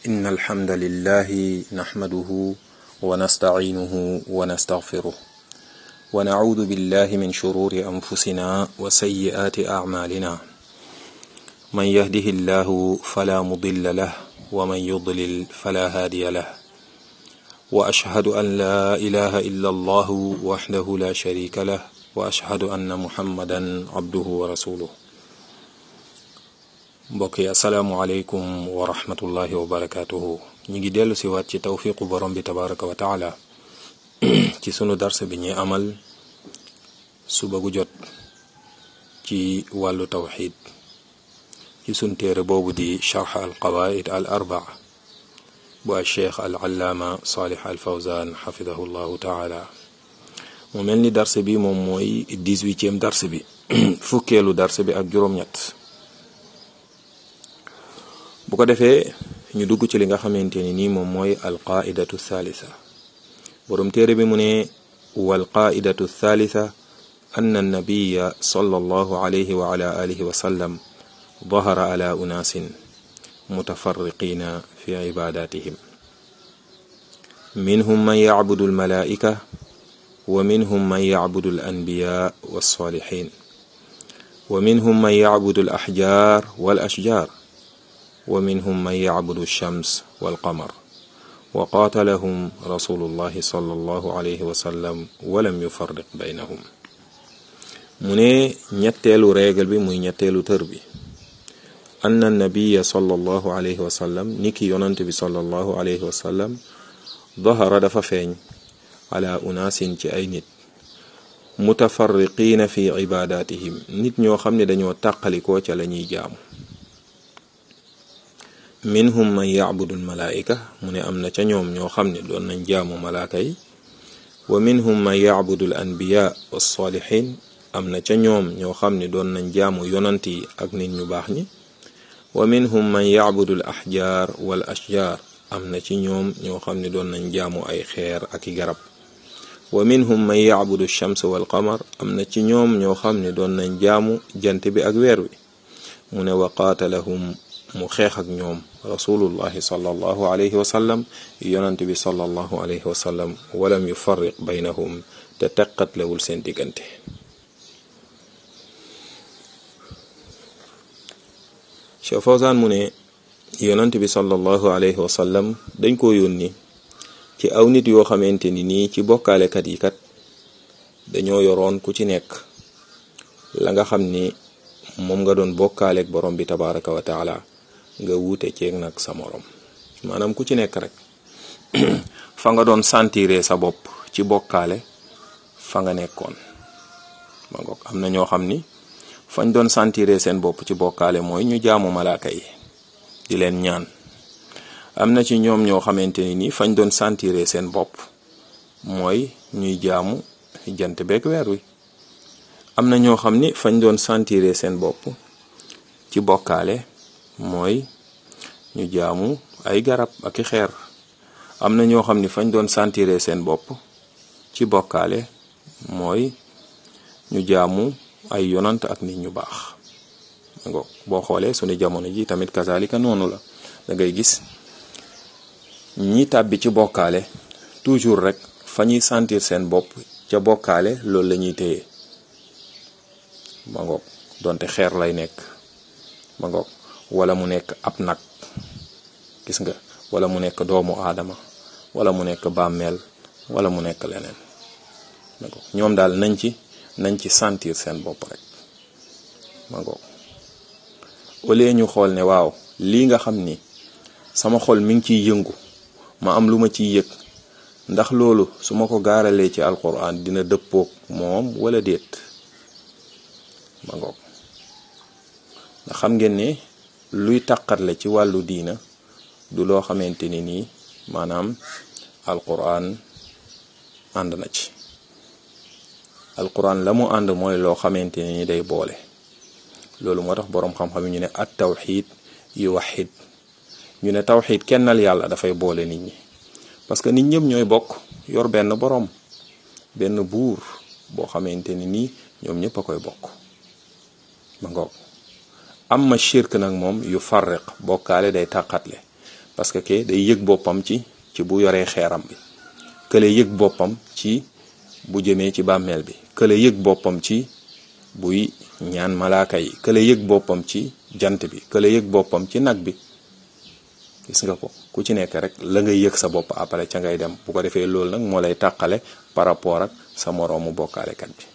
إن الحمد لله نحمده ونستعينه ونستغفره ونعوذ بالله من شرور أنفسنا وسيئات أعمالنا من يهده الله فلا مضل له ومن يضلل فلا هادي له وأشهد أن لا إله إلا الله وحده لا شريك له وأشهد أن محمدا عبده ورسوله mbokk yi asalaamualeykum wa rahmatullahi wa barakatuhu ñu ngi dellu si waat ci tawfiqu borom bi tabaraka wa taala ci sunu dars bi ñuy amal suba gu jot ci wàllu tawxid ci sunu téere boobu di charx al qawaid al arbaa bu al cheikh al allaama salih al fawzan xafidahu llahu taala mu mel ni dars bi moom mooy dix-huitième dars bi fukkeelu dars bi ak juróom-ñett bu ko defee ñu dugg ci li nga xamante ni nii moom mooy alqaidatu thalitha boroom téere bi mu ne walqaidatu thalitha anna annabiya sallallahu alayhi wa ala alihi wa sallam dahara ala unaasin mutafarriqina fi cibadatihim minhum man yacbudu almalaa'ika wa minhum man yacbudu alanbiya walsalihin wa minhum man yacbudu alaxjar walashjar wa minhum man yacbudu alshams walqamar wa qaatalahum rasulullahi sallallahu alayhi wa sallam walam yufarriq baynahum mu ne ñetteelu réegal bi muy ñetteelu tër bi anna nabiya sallallahu alayhi wa sallam niki yonant bi sallallahu alayhi wa sallam dahara dafa feeñ ala unaasin ci ay nit mutafarriqiina fi ibadatihim nit ñoo xam ne dañoo tàqalikoo ca la ñuy jaamu minhum man yacbudu almalaika mu ne am na ca ñoom ñoo xam ne doon nañ jaamu malaaka yi wa minhum man yacbudu al anbiya walsalihin am na ca ñoom ñoo xam ne doon nañ jaamu yonant yi ak nit ñu baax ñi wa minhum man yacbudu al axjaar wal ashjaar am na ci ñoom ñoo xam ne doon nañ jaamu ay xeer ak i garab wa minhum man yacbudu shams wal qamar am na ci ñoom ñoo xam ne doon nañ jaamu jant bi ak weer wi mu ne wa qaatalahum mu xeex ak ñoom rasulullahi sallallahu alayhi wa sallam yonant bi sallallahu alayhi wa sallam walam yufarriq baynahum te teqatlewul seen diggante Cheikh Fawzan mu ne yonant bi sallallahu alayhi wa sallam dañ ko yónni ci aw nit yoo xamante ni nii ci bokkaalekat yi kat dañoo yoroon ku ci nekk la nga xam ni moom nga doon bokkaaleeg borom bi tabaraka wa taala nga wuute ceeg nag sa morom maanaam ku ci nekk rek fa nga doon sentiré sa bopp ci bokkaale fa nga nekkoon ma ngoog am na ñoo xam ni fañ doon sentiré seen bopp ci bokkaale mooy ñu jaamu malaaka yi di leen ñaan am na ci ñoom ñoo xamante ni nii fañ doon sentiré seen bopp mooy ñuy jaamu jant beeg weer wi am na ñoo xam ni fañ doon sentiré seen bopp ci bokkaale mooy ñu jaamu ay garab ak i xeer am na ñoo xam ni fañ doon sentiré seen bopp ci bokkaale mooy ñu jaamu ay yonant ak nit ñu baax ngo boo xoolee sunu jamono ji tamit kazalika noonu la da ngay gis ñi tàbbi ci bokkaale toujours rek fa ñuy sentir seen bopp ca bokkaale loolu la ñuy téye ma ngoog donte xeer lay nekk ma ngoog wala mu nekk ab nag gis nga wala mu nekk doomu aadama wala mu nekk bàmmeel wala mu nekk leneen ma ngoog ñoom daal nañ ci nañ ci sentir seen bopp rek ma ngoog au lieu ñu xool ne waaw lii nga xam ni sama xol mi ngi ciy yëngu ma am lu ma ciy yëg ndax loolu su ma ko gaaralee ci alquran dina dëppoog moom wala déet ma ngoog ndax xam ngeen ne luy taqatle ci wàllu diina du loo xamante ni nii maanaam alquran ànd na ci alquran la mu ànd mooy loo xamante ni ni day boole loolu moo tax boroom xam-xam yi ñu ne at tawxid yu waxid ñu ne tawxid kennal yàlla dafay boole nit ñi parce que nit ñëpp ñooy bokk yor benn boroom benn buur boo xamante ni nii ñoom ñëpp a koy bokk ma ngoog amma shirk nag moom yu farriq bokkaale day tàqatle parce que ke day yëg boppam ci ci bu yoree xeeram bi kële yëg boppam ci bu jëmee ci bàmmeel bi kële yëg boppam ci buy ñaan malaaka yi kële yëg boppam ci jant bi kële yëg boppam ci nag bi gis nga ko ku ci nekk rek la ngay yëg sa bopp après ca ngay dem bu ko defee loolu nag moo lay tàqale par rapport ak sa moroomu bokkaalekat bi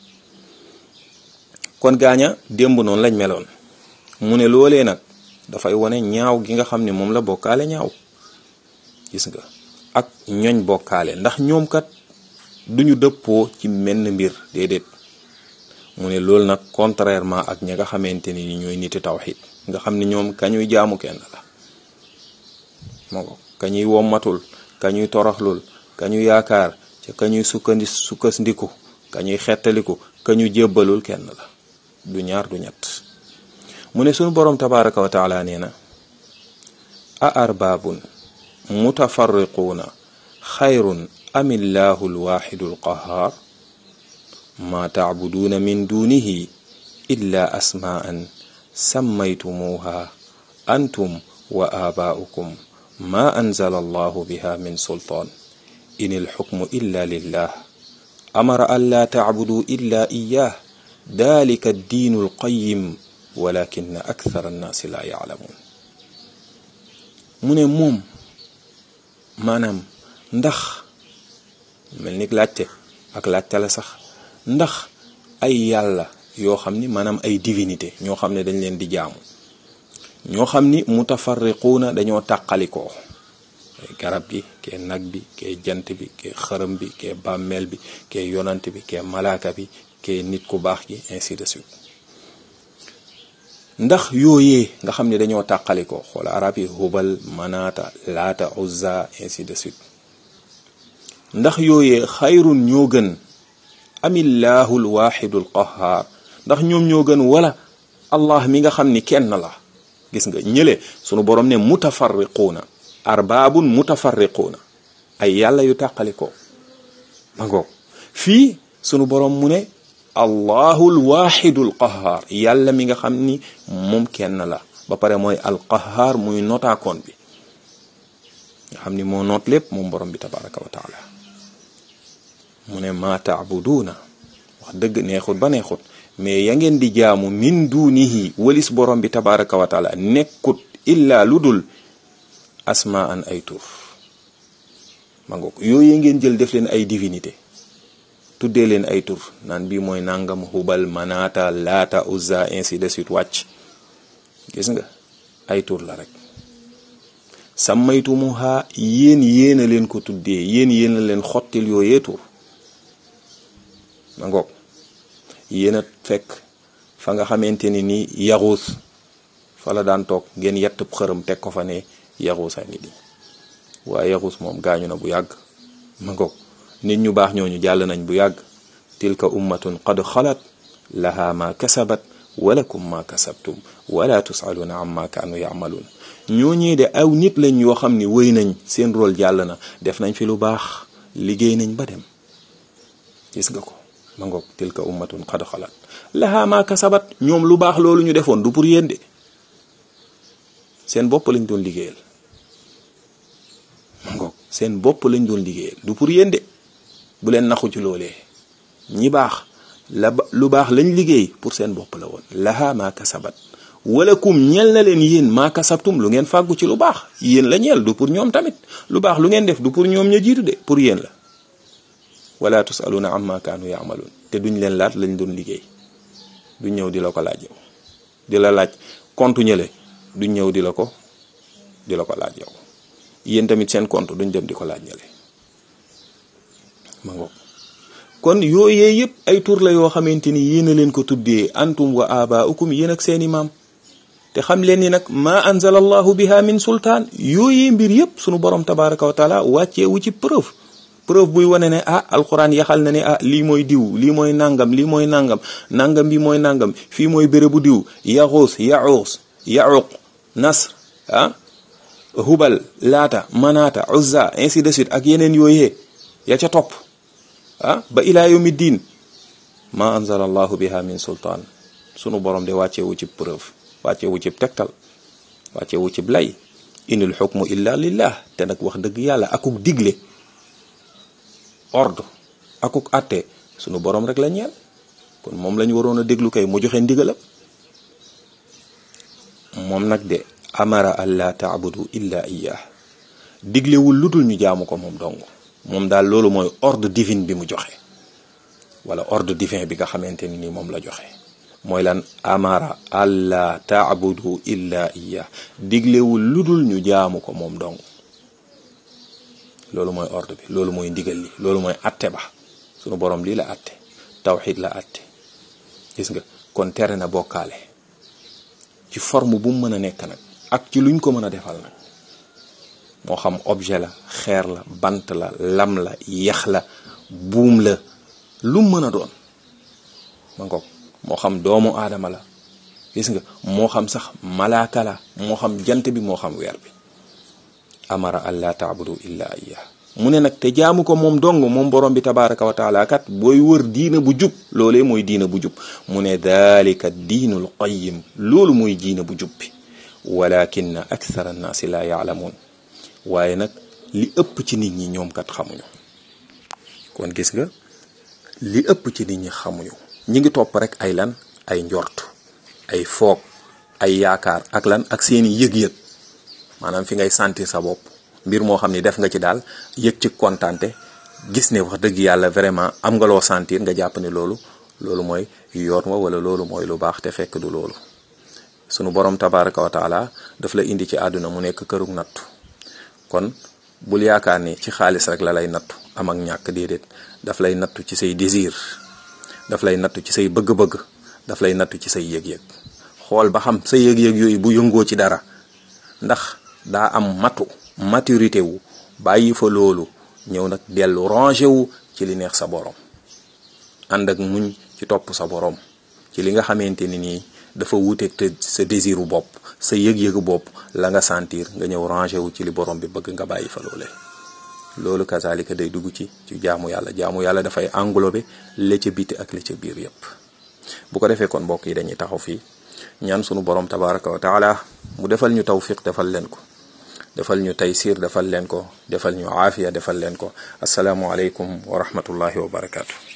kon gaaña démb noonu lañ meloon mu ne loolee nag dafay wane ñaaw gi nga xam ne moom la bokkaale ñaaw gis nga ak ñoñ bokkaale ndax ñoom kat duñu dëppoo ci menn mbir déedéet mu ne loolu nag contrairement ak ña nga xamante ni ñooy niti tawxid nga xam ne ñoom kañuy jaamu kenn la moo kañuy wommatul kañuy toroxlul kañu yaakaar ca kañuy sukkandi sukkandiku kañuy xettaliku kañu jébbalul kenn la du ñaar du ñett mu ne sunu boroom tabaraka wa taala nee na a arbaabun mutafarriquuna xayrun amillahu alwaxidu alqahaar ma tacbuduuna min dunihi illa asmaan sammaytumuuha antum wa aabaa'ukum ma anzala allahu biha min sultaan in alxukmu illa lillah amara an laa tacbuduu illa iyaah dalika addiinu alqayim walakin akthara annaasi laa yaclamuun mu ne moom maanaam ndax mel ni laajte ak laajte la sax ndax ay yàlla yoo xam ni maanaam ay divinité ñoo xam ne dañ leen di jaamu ñoo xam ni mutafarriquuna dañoo tàqalikoo garab gi kee nag bi kee jant bi kee xërëm bi kee bàmmeel bi kee yonant bi kee malaaka bi kee nit ku baax gi ainsi de suite ndax yooyee nga xam ne dañoo tàqalikoo xoola arab yi hubal manaata laata uzza ainsi de suite ndax yooyee xayrun ñoo gën amillahu alwaxidu alqahaar ndax ñoom ñoo gën wala allah mi nga xam ni kenn la gis nga ñële sunu borom ne mutafarriquuna arbaabun mutafarriquuna ay yàlla yu tàqalikoo ma ngoog fii sunu borom mu ne allahu alwaxidu alqahaar yàlla mi nga xam ni moom kenn la ba pare mooy alqahaar muy notaakoon bi nga xam ni moo noot lépp moom borom bi tabaraka wa taala mu ne maa taabuduuna wax dëgg neexut ba neexut mais ya ngeen di jaamu min dunihi walis borom bi tabaraka wa taala nekkut illa lu dul asmaan ay tur ma ngoog yooyu ngeen jël def leen ay divinité tuddee leen ay tur naan bii mooy nangam hubal manata laata uzza ainsi de suite wàcc gis nga ay tur la rek sammaytumuha yéen yéen a leen ko tuddee yéen yéen a leen xottil yooyee tur ma ngoog yéen a fekk fa nga xamante ni nii yaxuus fa la daan toog ngeen yett xërëm teg ko fa ne yaxuus a ngi di waaye yaxuus moom gaañu na bu yàgg ma ngoog nit ñu baax ñooñu jàll nañ bu yàgg tilka ummatun qad xalat laha ma kasabat walakum ma kasabtum wala tusaluuna amma kaanu yamaluun ñooñee de aw nit lañ yoo xam ni wëy nañ seen rôle jàll na def nañ fi lu baax liggéey nañ ba dem gis nga ko ma ngoog tilka ummatun qad xalat laha ma kasabat ñoom lu baax loolu ñu defoon du pour yéen de seen bopp lañ doon liggéeyal ma ngoog seen bopp lañ doon liggéeyal du pour yéen de bu leen naxu ci loolee ñi baax la lu baax lañ liggéey pour seen bopp la woon laha ma kasabat walakum ñeel na leen yéen maa kasabtum lu ngeen fàggu ci lu baax yéen la ñeel du pour ñoom tamit lu baax lu ngeen def du pour ñoom ña jiitu de pour yéen la wala tusaluna amma kaanu yaamaluun te duñ leen laat lañ doon liggéey duñ ñëw di la ko laaj yow di la laaj compte ñële duñ ñëw di la ko di la ko laaj yow yéen tamit seen compte duñ dem di ko laaj ñële ma ngoog kon yooyee yëpp ay tur la yoo xamante ni yéen a leen ko tuddee antum wa abaukum yéen ak seeni maam te xam leen ni nag ma anzala allahu biha min sultaan yooyee mbir yëpp sunu borom tabaraka wa taala wàcceewu ci preuve preuve buy wane ne ah alquran yaxal na ne ah lii mooy diw lii mooy nangam lii mooy nangam nangam bi mooy nangam fii mooy bérébu diw yaxuus yaxuus yaxuq nasr ah hubal laata manaata uzza ainsi de suite ak yeneen yooyee ya ca topp ah ba ilaa yawmi diin ma anzala allahu biha min sultaan sunu borom de wàcceewu ci preuve wàcceewu ci tegtal wàcceewu ci lay inil xukmu illa lillah te nag wax dëgg yàlla akuk digle ordre akuk atte sunu borom rek la ñeel kon moom lañu waroon a déglu kay mu joxe ndigalam moom nag de amara an la taabudu illa iyah diglewul lu dul ñu jaamu ko moom dong moom daal loolu mooy ordre divin bi mu joxe wala ordre divin bi nga xamante ni nii moom la joxe mooy lan amara alla taabudu illa iya diglewul lu dul ñu jaamu ko moom dong loolu mooy ordre bi loolu mooy ndigal li loolu mooy atte ba sunu borom lii la atte tawxid la atte gis nga kon tere na bokkaale ci forme bu mu mën a nekk nag ak ci luñ ko mën a defal nag moo xam objet la xeer la bant la lam la yax la buum la lu mën a doon ma ngoog moo xam doomu aadama la gis nga moo xam sax malaaka la moo xam jant bi moo xam weer bi amara an la taabudu illa iya mu ne nag te jaamu ko moom dong moom borom bi tabaraka wa taala kat booy wër diina bu jub loolee mooy diina bu jub mu ne dalika diinul qayim loolu mooy diina bu jub bi walakin akthara annaasi la yaalamuun waaye nag li ëpp ci nit ñi ñoom kat xamuñu kon gis nga li ëpp ci nit ñi xamuñu ñi ngi topp rek ay lan ay njort ay foog ay yaakaar ak lan ak seeni yëg-yëg maanaam fi ngay sentir sa bopp mbir moo xam ni def nga ci daal yëg ci kontaante gis ne wax dëgg yàlla vraiment am nga loo sentir nga jàpp ne loolu loolu mooy yoon wa wala loolu mooy lu baax te fekk du loolu sunu borom tabaraka wa taala daf la indi ci àdduna mu nekk kërug nattu kon bul yaakaar ni ci xaalis rek la lay nattu am ak ñàkk déedéet daf lay nattu ci say désir daf lay nattu ci say bëgg-bëgg daf lay nattu ci say yëg-yëg xool ba xam sa yëg-yëg yooyu bu yëngoo ci dara ndax daa am matu maturité wu bàyyi fa loolu ñëw nag dellu rangé wu ci li neex sa borom ànd ak muñ ci topp sa borom ci li nga xamante ni nii dafa wuuteeg te sa désiru bopp sa yëg-yëgu bopp la nga sentir nga ñëw rangé wu ci li borom bi bëgg nga bàyyi fa loole loolu kazalika day dugg ci ci jaamu yàlla jaamu yàlla dafay englobé la ca biti ak la ca biir yépp bu ko defee kon mbokk yi dañuy taxaw fii ñaan sunu borom tabaraka wa taala mu defal ñu tawfiq defal leen ko defal ñu taysir defal leen ko defal ñu aafiya defal leen ko asalaamu aleykum wa rahmatullahi wa barakaatu